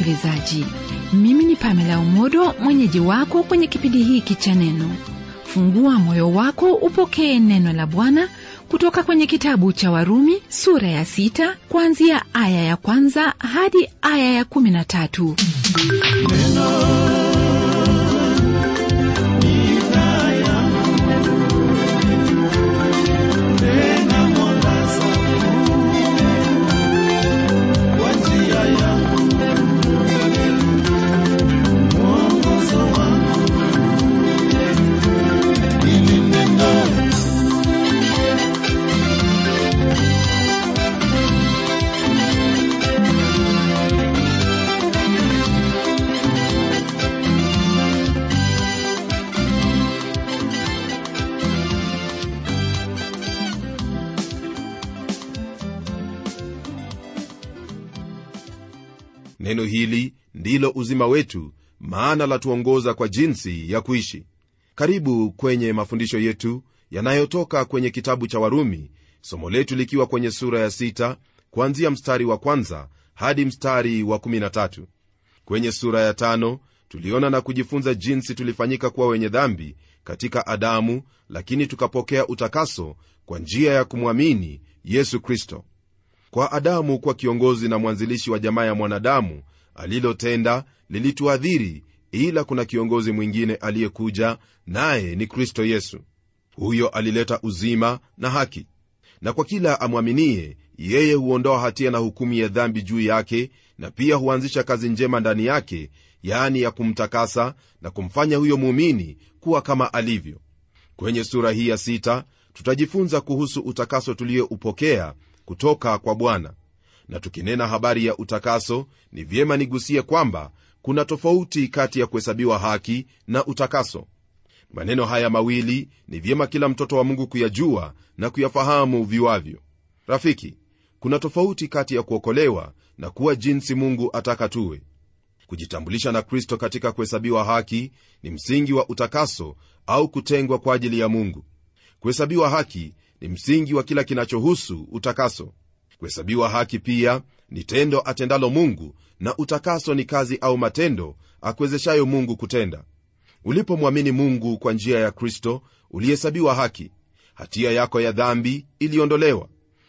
msikilizaji mimi ni pamela umodo mwenyeji wako kwenye kipindi hiki cha neno fungua moyo wako upokee neno la bwana kutoka kwenye kitabu cha warumi sura ya sita kuanzia aya ya kwanza hadi aya ya kumi na tatu neno hili ndilo uzima wetu maana latuongoza kwa jinsi ya kuishi karibu kwenye mafundisho yetu yanayotoka kwenye kitabu cha warumi somo letu likiwa kwenye sura ya sita kuanzia mstari wa kwanza hadi mstari wa 13 kwenye sura ya tano tuliona na kujifunza jinsi tulifanyika kuwa wenye dhambi katika adamu lakini tukapokea utakaso kwa njia ya kumwamini yesu kristo kwa adamu kuwa kiongozi na mwanzilishi wa jamaa ya mwanadamu alilotenda lilituadhiri ila kuna kiongozi mwingine aliyekuja naye ni kristo yesu huyo alileta uzima na haki na kwa kila amwaminie yeye huondoa hatia na hukumu ya dhambi juu yake na pia huanzisha kazi njema ndani yake yaani ya kumtakasa na kumfanya huyo muumini kuwa kama alivyo kwenye sura hii ya sita tutajifunza kuhusu utakaso tulioupokea kutoka kwa bwana na tukinena habari ya utakaso ni vyema nigusie kwamba kuna tofauti kati ya kuhesabiwa haki na utakaso maneno haya mawili ni vyema kila mtoto wa mungu kuyajua na kuyafahamu viwavyo rafiki kuna tofauti kati ya kuokolewa na kuwa jinsi mungu ataka tuwe kujitambulisha na kristo katika kuhesabiwa haki ni msingi wa utakaso au kutengwa kwa ajili ya mungu kuhesabiwa haki ni msingi wa kila kinachohusu utakaso kuhesabiwa haki pia ni tendo atendalo mungu na utakaso ni kazi au matendo akuwezeshayo mungu kutenda ulipomwamini mungu kwa njia ya kristo ulihesabiwa haki hatia yako ya dhambi iliondolewa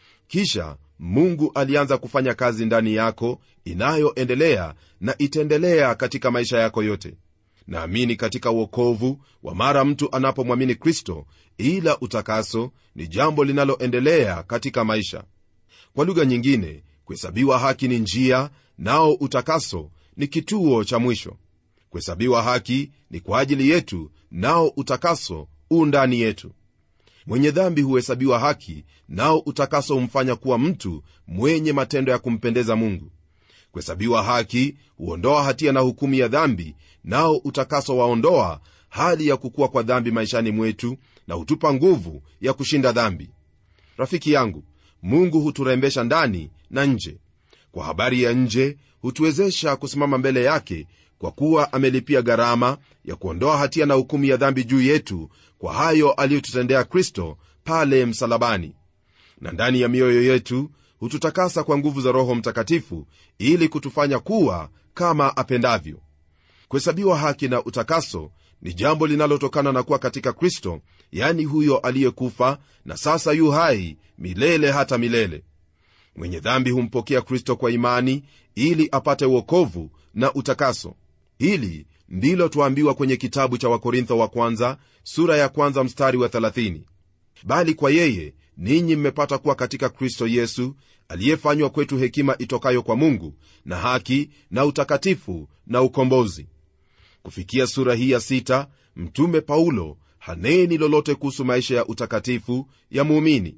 kisha mungu alianza kufanya kazi ndani yako inayoendelea na itaendelea katika maisha yako yote naamini katika uokovu wa mara mtu anapomwamini kristo ila utakaso ni jambo linaloendelea katika maisha kwa lugha nyingine kuhesabiwa haki ni njia nao utakaso ni kituo cha mwisho kuhesabiwa haki ni kwa ajili yetu nao utakaso u ndani yetu mwenye dhambi huhesabiwa haki nao utakaso humfanya kuwa mtu mwenye matendo ya kumpendeza mungu kuhesabiwa haki huondoa hatia na hukumu ya dhambi nao utakaso waondoa hali ya kukua kwa dhambi maishani mwetu na hutupa nguvu ya kushinda dhambi rafiki yangu mungu huturembesha ndani na nje kwa habari ya nje hutuwezesha kusimama mbele yake kwa kuwa amelipia gharama ya kuondoa hatia na hukumu ya dhambi juu yetu kwa hayo aliyotutendea kristo pale msalabani na ndani ya mioyo yetu hututakasa kwa nguvu za roho mtakatifu ili kutufanya kuwa kama apendavyo kuhesabiwa haki na utakaso ni jambo linalotokana na kuwa katika kristo yani huyo aliyekufa na sasa yu hai milele hata milele mwenye dhambi humpokea kristo kwa imani ili apate uokovu na utakaso hili ndilo twaambiwa kwenye kitabu cha wakorintho wa kwanza sura ya kwanza mstari wa 30 bali kwa yeye ninyi mmepata kuwa katika kristo yesu aliyefanywa kwetu hekima itokayo kwa mungu na haki na utakatifu na ukombozi kufikia sura hii ya sita mtume paulo haneni lolote kuhusu maisha ya utakatifu ya muumini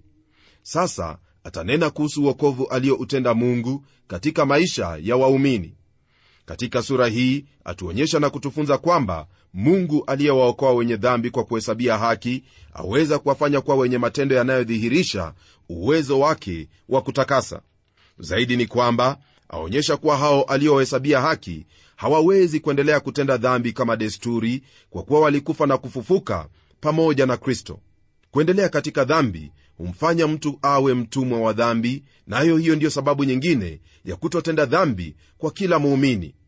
sasa atanena kuhusu uokovu aliyoutenda mungu katika maisha ya waumini katika sura hii atuonyesha na kutufunza kwamba mungu aliyewaokoa wenye dhambi kwa kuhesabia haki aweza kuwafanya kuwa wenye matendo yanayodhihirisha uwezo wake wa kutakasa zaidi ni kwamba aonyesha kuwa hao aliowahesabia haki hawawezi kuendelea kutenda dhambi kama desturi kwa kuwa walikufa na kufufuka pamoja na kristo kuendelea katika dhambi humfanya mtu awe mtumwa wa dhambi nayo na hiyo ndiyo sababu nyingine ya kutotenda dhambi kwa kila muumini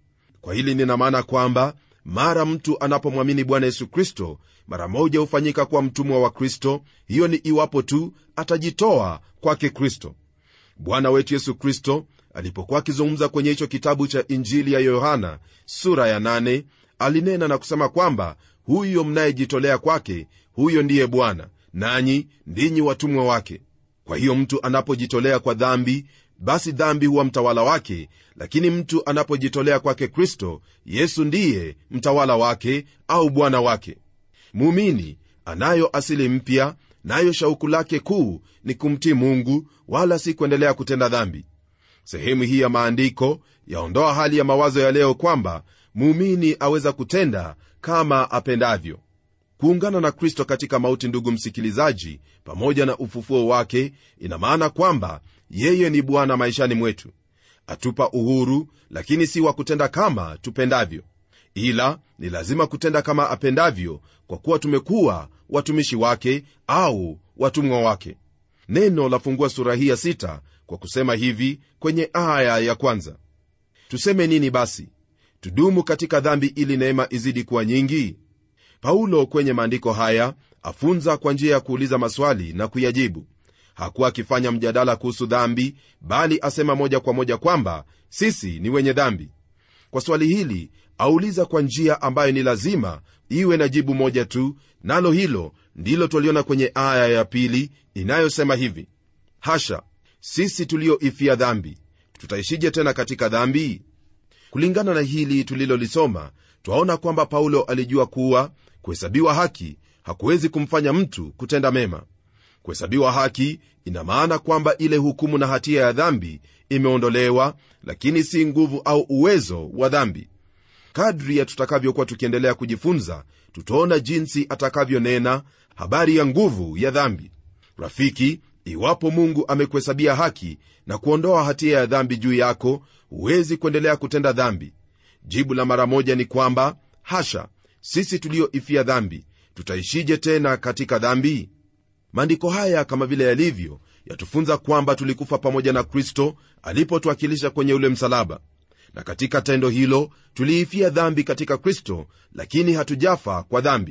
kwa hili nina maana kwamba mara mtu anapomwamini bwana yesu kristo mara moja hufanyika kuwa mtumwa wa kristo hiyo ni iwapo tu atajitoa kwake kristo bwana wetu yesu kristo alipokuwa akizungumza kwenye hicho kitabu cha injili ya yohana sura ya 8 alinena na kusema kwamba huyo mnayejitolea kwake huyo ndiye bwana nanyi ndinyi watumwa wake kwa hiyo mtu anapojitolea kwa dhambi basi dhambi huwa mtawala wake lakini mtu anapojitolea kwake kristo yesu ndiye mtawala wake au bwana wake muumini anayo asili mpya nayo shauku lake kuu ni kumtii mungu wala si kuendelea kutenda dhambi sehemu hii ya maandiko yaondoa hali ya mawazo ya leo kwamba muumini aweza kutenda kama apendavyo kuungana na kristo katika mauti ndugu msikilizaji pamoja na ufufuo wake ina maana kwamba yeye ni bwana maishani mwetu atupa uhuru lakini si wa kutenda kama tupendavyo ila ni lazima kutenda kama apendavyo kwa kuwa tumekuwa watumishi wake au watumwa wake neno lafungua sura hii ya sita kwa kusema hivi kwenye aya ya kwanza tuseme nini basi tudumu katika dhambi ili neema izidi kuwa nyingi paulo kwenye maandiko haya afunza kwa njia ya kuuliza maswali na kuyajibu hakuwa akifanya mjadala kuhusu dhambi bali asema moja kwa moja kwamba sisi ni wenye dhambi kwa swali hili auliza kwa njia ambayo ni lazima iwe na jibu moja tu nalo hilo ndilo twaliona kwenye aya ya pili inayosema hivi hasha sisi tulioifia dhambi tutaishije tena katika dhambi kulingana na hili tulilolisoma twaona kwamba paulo alijua kuwa kuhesabiwa haki hakuwezi kumfanya mtu kutenda mema kuhesabiwa haki ina maana kwamba ile hukumu na hatia ya dhambi imeondolewa lakini si nguvu au uwezo wa dhambi kadri ya tutakavyokuwa tukiendelea kujifunza tutaona jinsi atakavyonena habari ya nguvu ya dhambi rafiki iwapo mungu amekuhesabia haki na kuondoa hatia ya dhambi juu yako huwezi kuendelea kutenda dhambi jibu la mara moja ni kwamba hasha sisi tulioifia dhambi tutaishije tena katika dhambi maandiko haya kama vile yalivyo yatufunza kwamba tulikufa pamoja na kristo alipotuwakilisha kwenye ule msalaba na katika tendo hilo tuliifia dhambi katika kristo lakini hatujafa kwa dhambi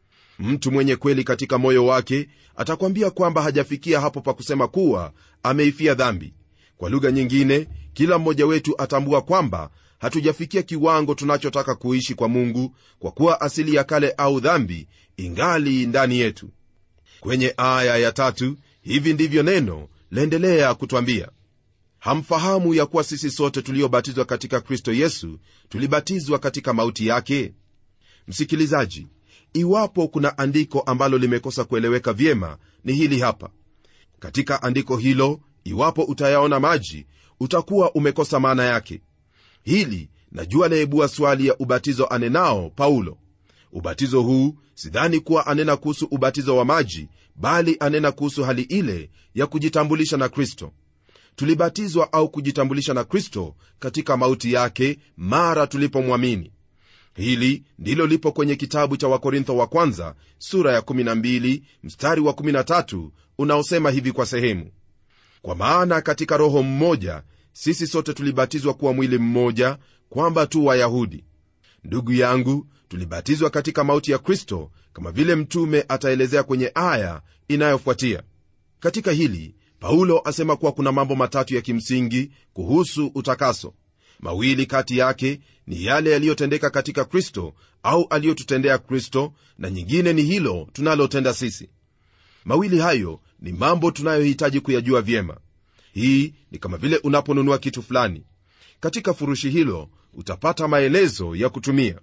mtu mwenye kweli katika moyo wake atakwambia kwamba hajafikia hapo pa kusema kuwa ameifia dhambi kwa lugha nyingine kila mmoja wetu atambua kwamba hatujafikia kiwango tunachotaka kuishi kwa mungu kwa kuwa asili ya kale au dhambi ingali ndani yetu kwenye aya ya tatu hivi ndivyo neno laendelea kutwambia hamfahamu ya kuwa sisi sote tuliobatizwa katika kristo yesu tulibatizwa katika mauti yake msikilizaji iwapo kuna andiko ambalo limekosa kueleweka vyema ni hili hapa katika andiko hilo iwapo utayaona maji utakuwa umekosa maana yake hili najua laibua swali ya ubatizo anenao paulo ubatizo huu sidhani kuwa anena kuhusu ubatizo wa maji bali anena kuhusu hali ile ya kujitambulisha na kristo tulibatizwa au kujitambulisha na kristo katika mauti yake mara tulipomwamini hili ndilo lipo kwenye kitabu cha wakorintho wa kwanza sura ya 12 mstari wa 13 unaosema hivi kwa sehemu kwa maana katika roho mmoja sisi sote tulibatizwa kuwa mwili mmoja kwamba tu wayahudi ndugu yangu tulibatizwa katika mauti ya kristo kama vile mtume ataelezea kwenye aya inayofuatia katika hili paulo asema kuwa kuna mambo matatu ya kimsingi kuhusu utakaso mawili kati yake ni yale yaliyotendeka katika kristo au aliyotutendea kristo na nyingine ni hilo tunalotenda sisi mawili hayo ni mambo tunayohitaji kuyajua vyema hii ni kama vile unaponunua kitu fulani katika furushi hilo utapata maelezo ya kutumia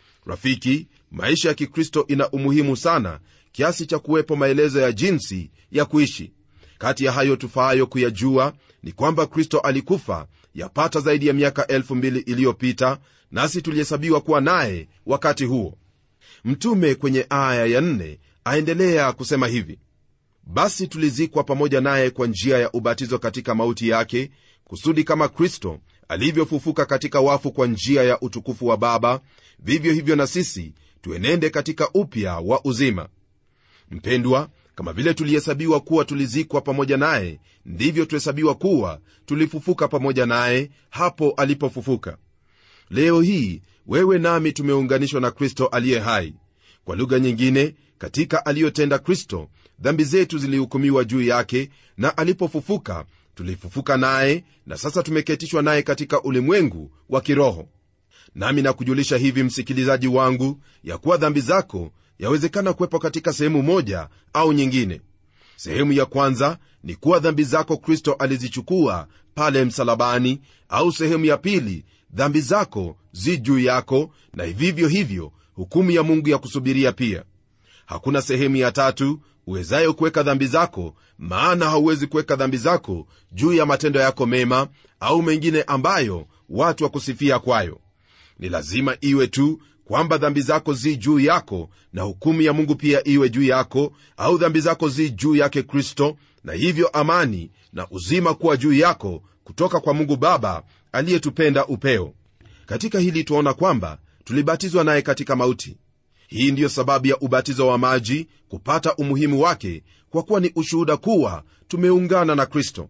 rafiki maisha ya kikristo ina umuhimu sana kiasi cha kuwepo maelezo ya jinsi ya kuishi kati ya hayo tufaayo kuyajua ni kwamba kristo alikufa yapata zaidi ya miaka elfu mbili iliyopita nasi tulihesabiwa kuwa naye wakati huo mtume kwenye aya ya nne aendelea kusema hivi basi tulizikwa pamoja naye kwa njia ya ubatizo katika mauti yake kusudi kama kristo alivyofufuka katika wafu kwa njia ya utukufu wa baba vivyo hivyo na sisi tuenende katika upya wa uzima mpendwa kama vile tulihesabiwa kuwa tulizikwa pamoja naye ndivyo tuhesabiwa kuwa tulifufuka pamoja naye hapo alipofufuka leo hii wewe nami tumeunganishwa na kristo aliye hai kwa lugha nyingine katika aliyotenda kristo dhambi zetu zilihukumiwa juu yake na alipofufuka tulifufuka naye na sasa tumeketishwa naye katika ulimwengu wa kiroho nami nakujulisha hivi msikilizaji wangu ya kuwa dhambi zako yawezekana kuwepo katika sehemu moja au nyingine sehemu ya kwanza ni kuwa dhambi zako kristo alizichukua pale msalabani au sehemu ya pili dhambi zako zi juu yako na vivyo hivyo hukumu ya mungu ya kusubiria pia hakuna sehemu ya tatu uwezayo kuweka dhambi zako maana hauwezi kuweka dhambi zako juu ya matendo yako mema au mengine ambayo watu wakusifia kwayo ni lazima iwe tu kwamba dhambi zako zi juu yako na hukumu ya mungu pia iwe juu yako au dhambi zako zi juu yake kristo na hivyo amani na uzima kuwa juu yako kutoka kwa mungu baba aliyetupenda upeo katika hili tuaona kwamba tulibatizwa naye katika mauti hii ndiyo sababu ya ubatizo wa maji kupata umuhimu wake kwa kuwa ni ushuhuda kuwa tumeungana na kristo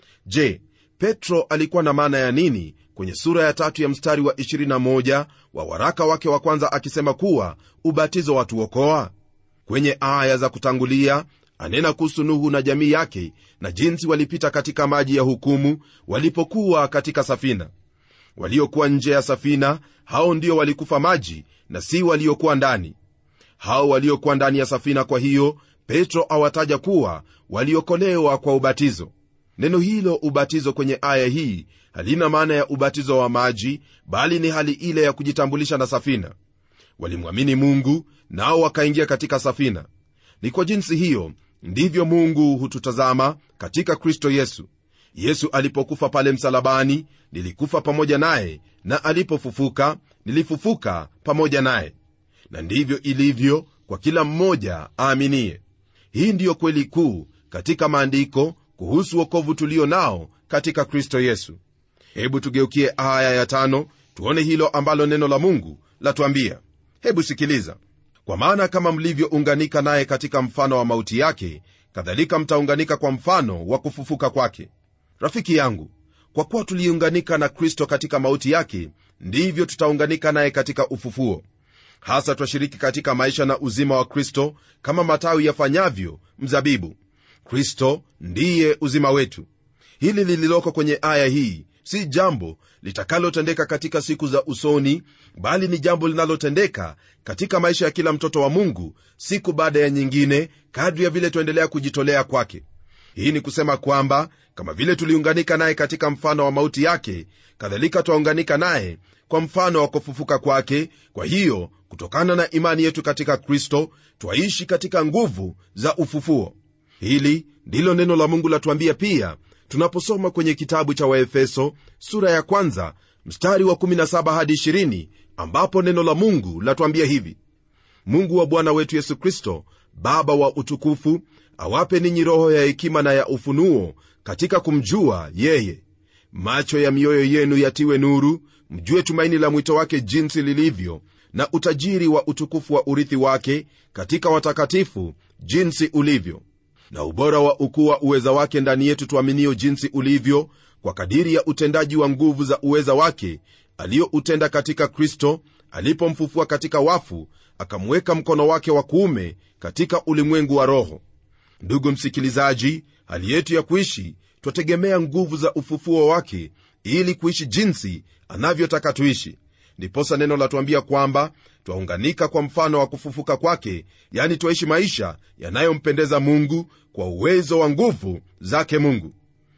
je petro alikuwa na maana ya nini kwenye sura ya tatu ya mstari wa 21 wa waraka wake wa kwanza akisema kuwa ubatizo watuokoa kwenye aya za kutangulia anena kuhusu nuhu na jamii yake na jinsi walipita katika maji ya hukumu walipokuwa katika safina waliokuwa nje ya safina hao ndio walikufa maji na si waliokuwa ndani hao waliokuwa ndani ya safina kwa hiyo petro awataja kuwa waliokolewa kwa ubatizo neno hilo ubatizo kwenye aya hii halina maana ya ubatizo wa maji bali ni hali ile ya kujitambulisha na safina walimwamini mungu nao wakaingia katika safina ni kwa jinsi hiyo ndivyo mungu hututazama katika kristo yesu yesu alipokufa pale msalabani nilikufa pamoja naye na alipofufuka nilifufuka pamoja naye na ndivyo ilivyo kwa kila mmoja aaminie hii ndiyo kweli kuu katika maandiko kuhusu wokovu tulio nao katika kristo yesu hebu tugeukie aya ya tano tuone hilo ambalo neno la mungu latuambia hebu sikiliza kwa maana kama mlivyounganika naye katika mfano wa mauti yake kadhalika mtaunganika kwa mfano wa kufufuka kwake rafiki yangu kwa kuwa tuliunganika na kristo katika mauti yake ndivyo tutaunganika naye katika ufufuo hasa twashiriki katika maisha na uzima wa kristo kama matawi yafanyavyo mzabibu kristo ndiye uzima wetu hili lililoko kwenye aya hii si jambo litakalotendeka katika siku za usoni bali ni jambo linalotendeka katika maisha ya kila mtoto wa mungu siku baada ya nyingine kadri ya vile tuendelea kujitolea kwake hii ni kusema kwamba kama vile tuliunganika naye katika mfano wa mauti yake kadhalika twaunganika naye kwa mfano wa kufufuka kwake kwa hiyo kutokana na imani yetu katika kristo twaishi katika nguvu za ufufuo hili ndilo neno la mungu latuambia pia tunaposoma kwenye kitabu cha waefeso sura ya kwanza mstari wa 17 hadi 20 ambapo neno la mungu latuambia hivi mungu wa bwana wetu yesu kristo baba wa utukufu awape ninyi roho ya hekima na ya ufunuo katika kumjua yeye macho ya mioyo yenu yatiwe nuru mjue tumaini la mwito wake jinsi lilivyo na utajiri wa utukufu wa urithi wake katika watakatifu jinsi ulivyo na ubora wa ukuu wa uweza wake ndani yetu tuaminio jinsi ulivyo kwa kadiri ya utendaji wa nguvu za uweza wake aliyoutenda katika kristo alipomfufua katika wafu akamweka mkono wake wa kuume katika ulimwengu wa roho ndugu msikilizaji hali yetu ya kuishi twategemea nguvu za ufufuo wake ili kuishi jinsi anavyotaka tuishi ndiposa neno latuambia kwamba twaunganika kwa mfano wa kufufuka kwake yani twaishi maisha yanayompendeza mungu kwa uwezo wa nguvu zake mungu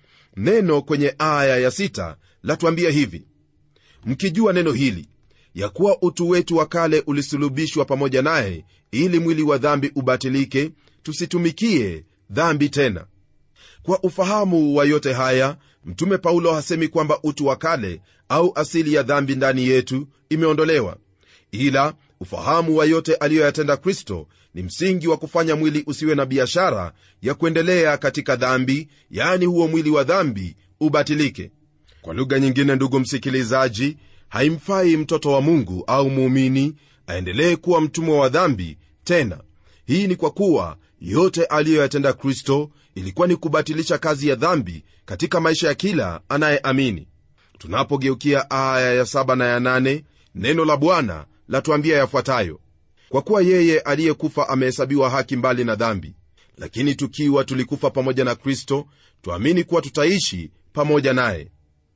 neno kwenye aya ya sita latuambia hivi mkijua neno hili ya kuwa utu wetu wa kale ulisulubishwa pamoja naye ili mwili wa dhambi ubatilike tusitumikie dhambi tena kwa ufahamu wa yote haya mtume paulo hasemi kwamba utu wa kale au asili ya dhambi ndani yetu imeondolewa ila ufahamu wa yote aliyoyatenda kristo ni msingi wa kufanya mwili usiwe na biashara ya kuendelea katika dhambi yaani huo mwili wa dhambi ubatilike kwa lugha nyingine ndugu msikilizaji haimfai mtoto wa mungu au muumini aendelee kuwa mtumwa wa dhambi tena hii ni kwa kuwa yote aliyoyatenda kristo ilikuwa ni kubatilisha kazi ya dhambi katika maisha ya kila anayeamini tunapogeukia aya ya saba na ya nane, neno la bwana latuambia yafuatayo kwa kuwa yeye aliyekufa amehesabiwa haki mbali na dhambi lakini tukiwa tulikufa pamoja na kristo tuamini kuwa tutaishi pamoja naye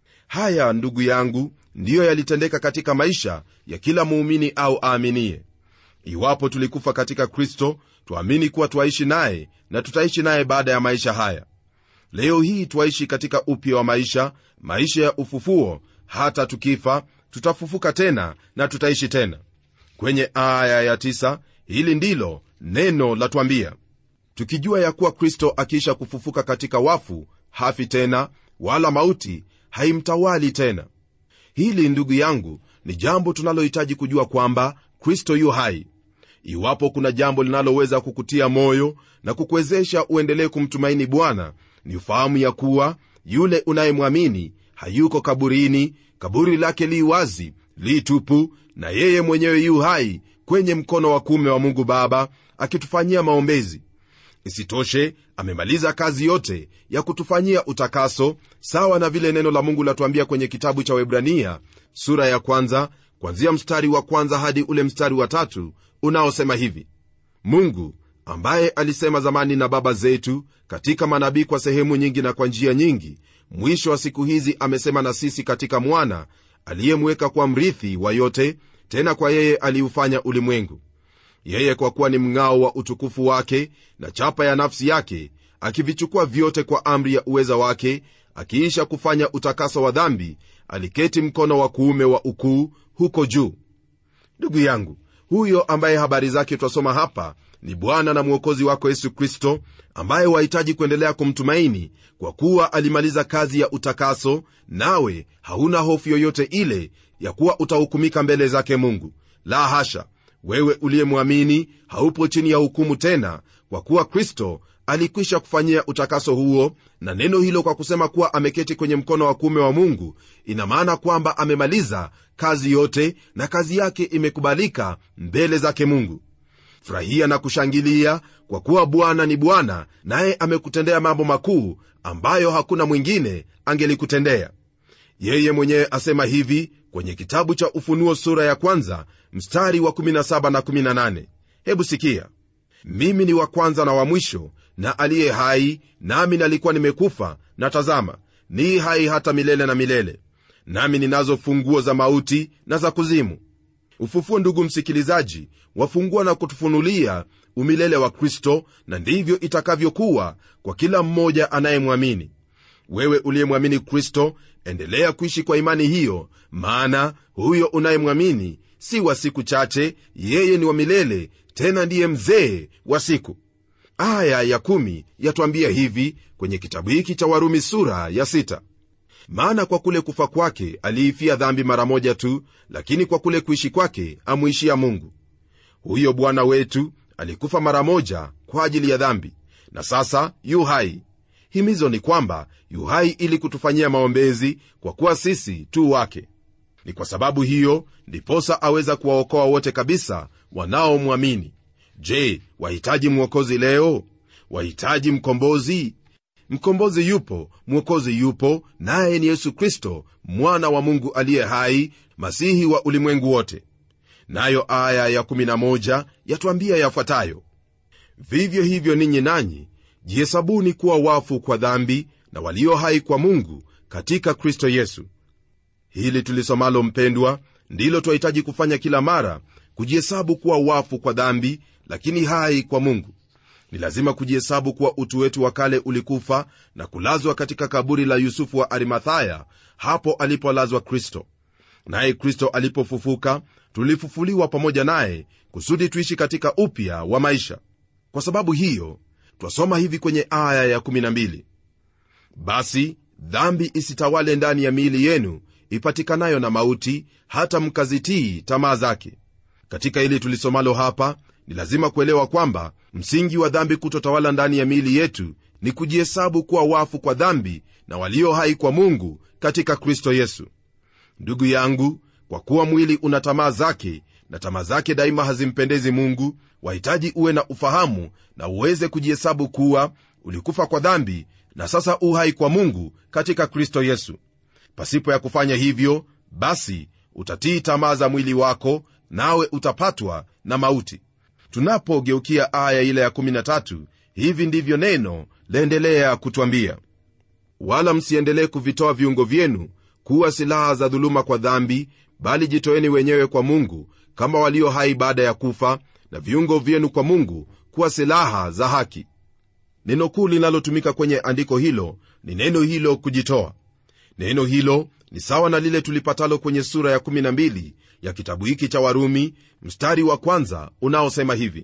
haya ndugu yangu ndiyo yalitendeka katika maisha ya kila muumini au aaminie iwapo tulikufa katika kristo tuamini kuwa twaishi naye na tutaishi naye baada ya maisha haya leo hii twaishi katika upya wa maisha maisha ya ufufuo hata tukifa tutafufuka tena na tutaishi tena kwenye aya ya tisa, hili ndilo neno latwambia tukijua ya kuwa kristo akiisha kufufuka katika wafu hafi tena wala mauti haimtawali tena hili ndugu yangu ni jambo tunalohitaji kujua kwamba kristo yu hai iwapo kuna jambo linaloweza kukutia moyo na kukuwezesha uendelee kumtumaini bwana ni ufahamu ya kuwa yule unayemwamini hayuko kaburini kaburi lake li wazi li tupu na yeye mwenyewe yu hai kwenye mkono wa kuume wa mungu baba akitufanyia maombezi isitoshe amemaliza kazi yote ya kutufanyia utakaso sawa na vile neno la mungu latuambia kwenye kitabu cha webrania sura ya kwanza kwanzia mstari wa kwanza hadi ule mstari wa tatu unaosema hivi mungu ambaye alisema zamani na baba zetu katika manabii kwa sehemu nyingi na kwa njia nyingi mwisho wa siku hizi amesema na sisi katika mwana aliyemweka kwa mrithi wa yote tena kwa yeye aliufanya ulimwengu yeye kwa kuwa ni mng'ao wa utukufu wake na chapa ya nafsi yake akivichukua vyote kwa amri ya uweza wake akiisha kufanya utakaso wa dhambi aliketi mkono wa kuume wa ukuu huko juu ndugu yangu huyo ambaye habari zake twasoma hapa ni bwana na mwokozi wako yesu kristo ambaye wahitaji kuendelea kumtumaini kwa kuwa alimaliza kazi ya utakaso nawe hauna hofu yoyote ile ya kuwa utahukumika mbele zake mungu la hasha wewe uliyemwamini haupo chini ya hukumu tena kwa kuwa kristo alikwisha kufanyia utakaso huo na neno hilo kwa kusema kuwa ameketi kwenye mkono wa kuume wa mungu ina maana kwamba amemaliza kazi yote na kazi yake imekubalika mbele zake mungu furahia na kushangilia kwa kuwa bwana ni bwana naye amekutendea mambo makuu ambayo hakuna mwingine angelikutendea yeye mwenyewe asema hivi kwenye kitabu cha ufunuo sura ya kwanza mstari wa 17 na 18 hebu sikia mimi ni wa kwanza na wa mwisho na aliye hai nami nalikuwa nimekufa na tazama ni hai hata milele na milele nami ninazo funguo za mauti na za kuzimu ufufuo ndugu msikilizaji wafungua na kutufunulia umilele wa kristo na ndivyo itakavyokuwa kwa kila mmoja anayemwamini wewe uliyemwamini kristo endelea kuishi kwa imani hiyo maana huyo unayemwamini si wa siku chache yeye ni wa milele tena ndiye mzee wa siku aya ya kumi yatwambia hivi kwenye kitabu hiki cha warumi sura ya sita maana kwa kule kufa kwake aliifia dhambi mara moja tu lakini kwa kule kuishi kwake amwishia mungu huyo bwana wetu alikufa mara moja kwa ajili ya dhambi na sasa yu hai himizo ni kwamba yu hai ili kutufanyia maombezi kwa kuwa sisi tu wake ni kwa sababu hiyo ndiposa aweza kuwaokoa wote kabisa wanaomwamini je wahitaji mwokozi leo wahitaji mkombozi mkombozi yupo mwokozi yupo naye ni yesu kristo mwana wa mungu aliye hai masihi wa ulimwengu wote nayo aya ya11 yatwambia yafuatayo vivyo hivyo ninyi nanyi jihesabuni kuwa wafu kwa dhambi na walio hai kwa mungu katika kristo yesu hili tulisomalo mpendwa ndilo twahitaji kufanya kila mara kujihesabu kuwa wafu kwa dhambi lakini hai kwa mungu ni lazima kujihesabu kuwa utu wetu wa kale ulikufa na kulazwa katika kaburi la yusufu wa arimathaya hapo alipolazwa kristo naye kristo alipofufuka tulifufuliwa pamoja naye kusudi tuishi katika upya wa maisha kwa sababu hiyo twasoma hivi kwenye aya ya12 basi dhambi isitawale ndani ya miili yenu ipatikanayo na mauti hata mkazitii tamaa zake katika hili tulisomalo hapa ni lazima kuelewa kwamba msingi wa dhambi kutotawala ndani ya miili yetu ni kujihesabu kuwa wafu kwa dhambi na walio hai kwa mungu katika kristo yesu ndugu yangu kwa kuwa mwili una tamaa zake na tamaa zake daima hazimpendezi mungu wahitaji uwe na ufahamu na uweze kujihesabu kuwa ulikufa kwa dhambi na sasa uhai kwa mungu katika kristo yesu pasipo ya kufanya hivyo basi utatii tamaa za mwili wako nawe utapatwa na mauti tunapogeukia aya ile ya 13 hivi ndivyo neno laendelea kutwambia wala msiendelee kuvitoa viungo vyenu kuwa silaha za dhuluma kwa dhambi bali jitoeni wenyewe kwa mungu kama walio hai baada ya kufa na viungo vyenu kwa mungu kuwa silaha za haki neno kuu linalotumika kwenye andiko hilo ni neno hilo kujitoa neno hilo ni sawa na lile tulipatalo kwenye sura ya 12 ya kitabu hiki cha warumi mstari wa kwanza unaosema hivi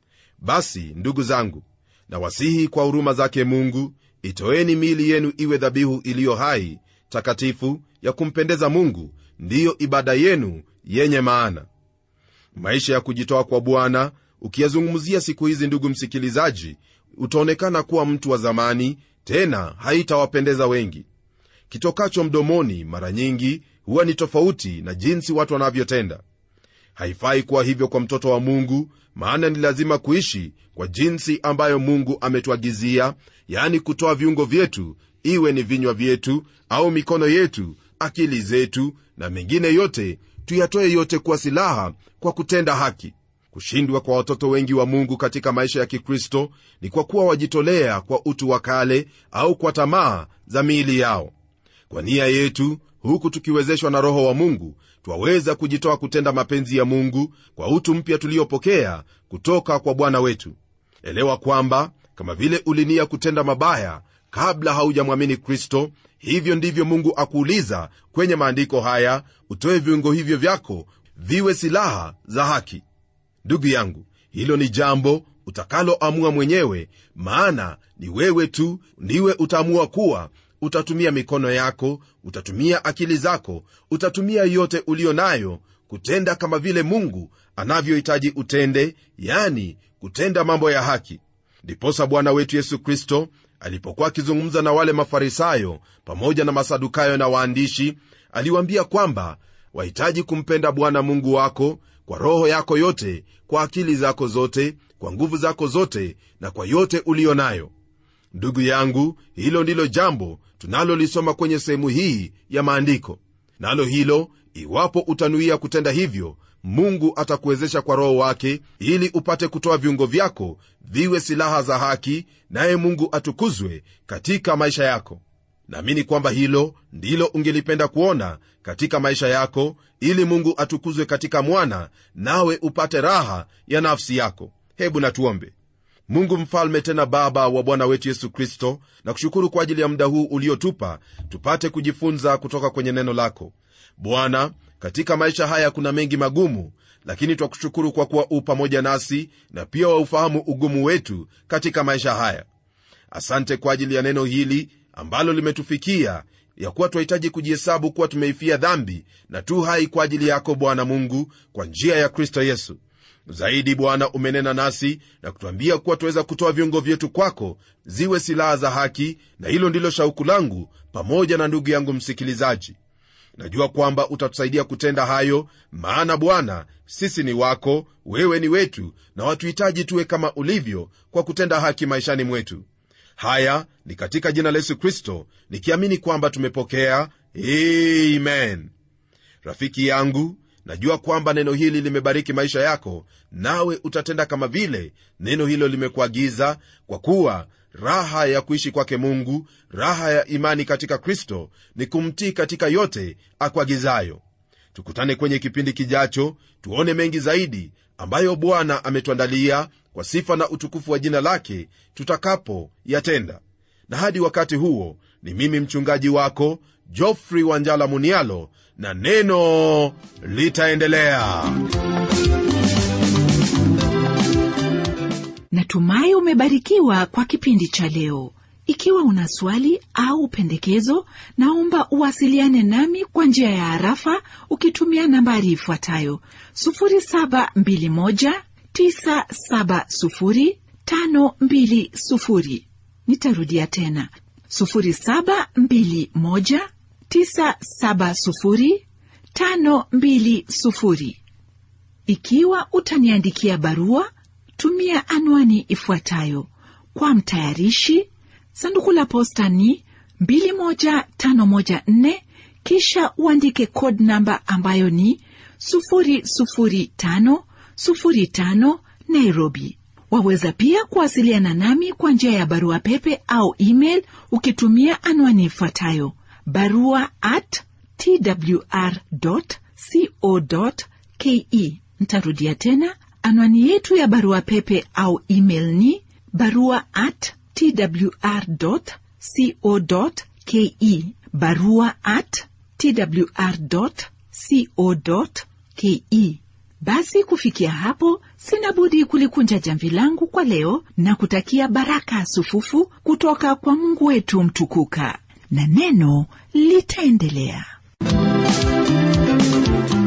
basi ndugu zangu nawasihi kwa huruma zake mungu itoeni miili yenu iwe dhabihu iliyo hai takatifu ya kumpendeza mungu ndiyo ibada yenu yenye maana maisha ya kujitoa kwa bwana ukiyazungumzia siku hizi ndugu msikilizaji utaonekana kuwa mtu wa zamani tena haitawapendeza wengi kitokacho mdomoni mara nyingi huwa ni tofauti na jinsi watu wanavyotenda haifai kuwa hivyo kwa mtoto wa mungu maana ni lazima kuishi kwa jinsi ambayo mungu ametuagizia yaani kutoa viungo vyetu iwe ni vinywa vyetu au mikono yetu akili zetu na mengine yote tuyatoe yote kuwa silaha kwa kutenda haki kushindwa kwa watoto wengi wa mungu katika maisha ya kikristo ni kwa kuwa wajitolea kwa utu wa kale au kwa tamaa za miili yao kwa nia yetu huku tukiwezeshwa na roho wa mungu twaweza kujitoa kutenda mapenzi ya mungu kwa utu mpya tuliopokea kutoka kwa bwana wetu elewa kwamba kama vile ulinia kutenda mabaya kabla haujamwamini kristo hivyo ndivyo mungu akuuliza kwenye maandiko haya utoe viungo hivyo vyako viwe silaha za haki ndugu yangu hilo ni jambo utakaloamua mwenyewe maana ni wewe tu ndiwe utaamua kuwa utatumia mikono yako utatumia akili zako utatumia yote uliyo nayo kutenda kama vile mungu anavyohitaji utende yani kutenda mambo ya haki ndiposa bwana wetu yesu kristo alipokuwa akizungumza na wale mafarisayo pamoja na masadukayo na waandishi aliwaambia kwamba wahitaji kumpenda bwana mungu wako kwa roho yako yote kwa akili zako zote kwa nguvu zako zote na kwa yote uliyo nayo ndugu yangu hilo ndilo jambo tunalolisoma kwenye sehemu hii ya maandiko nalo hilo iwapo utanuia kutenda hivyo mungu atakuwezesha kwa roho wake ili upate kutoa viungo vyako viwe silaha za haki naye mungu atukuzwe katika maisha yako naamini kwamba hilo ndilo ungelipenda kuona katika maisha yako ili mungu atukuzwe katika mwana nawe upate raha ya nafsi yako hebu natuombe mungu mfalme tena baba wa bwana wetu yesu kristo na kushukuru kwa ajili ya muda huu uliotupa tupate kujifunza kutoka kwenye neno lako bwana katika maisha haya kuna mengi magumu lakini twakushukuru kwa kuwa u pamoja nasi na pia waufahamu ugumu wetu katika maisha haya asante kwa ajili ya neno hili ambalo limetufikia ya kuwa twahitaji kujihesabu kuwa tumeifia dhambi na tu hai kwa ajili yako bwana mungu kwa njia ya kristo yesu zaidi bwana umenena nasi na kutwambia kuwa tuweza kutoa viungo vyetu kwako ziwe silaha za haki na hilo ndilo shauku langu pamoja na ndugu yangu msikilizaji najua kwamba utatusaidia kutenda hayo maana bwana sisi ni wako wewe ni wetu na watuhitaji tuwe kama ulivyo kwa kutenda haki maishani mwetu haya ni katika jina la yesu kristo nikiamini kwamba tumepokea amen rafiki yangu najua kwamba neno hili limebariki maisha yako nawe utatenda kama vile neno hilo limekuagiza kwa kuwa raha ya kuishi kwake mungu raha ya imani katika kristo ni kumtii katika yote akuagizayo tukutane kwenye kipindi kijacho tuone mengi zaidi ambayo bwana ametuandalia kwa sifa na utukufu wa jina lake tutakapo yatenda na hadi wakati huo ni mimi mchungaji wako jofrey wanjala munialo na neno litaendelea natumai umebarikiwa kwa kipindi cha leo ikiwa una swali au pendekezo naomba uwasiliane nami kwa njia ya harafa ukitumia nambari ifuatayo 721970520 nitarudia tena 721970520 ikiwa utaniandikia barua tumia anwani ifuatayo kwa mtayarishi sanduku la posta ni 21514 kisha uandike code namba ambayo ni 00505 nairobi waweza pia kuwasiliana nami kwa njia ya barua pepe au email ukitumia anwani ifuatayo barua at twr co ke ntarudia tena anwani yetu ya barua pepe au email ni barua at twr co ke barua at twr co ke basi kufikia hapo sina budi kulikunja jamvi langu kwa leo na kutakia baraka sufufu kutoka kwa mungu wetu mtukuka na neno litaendelea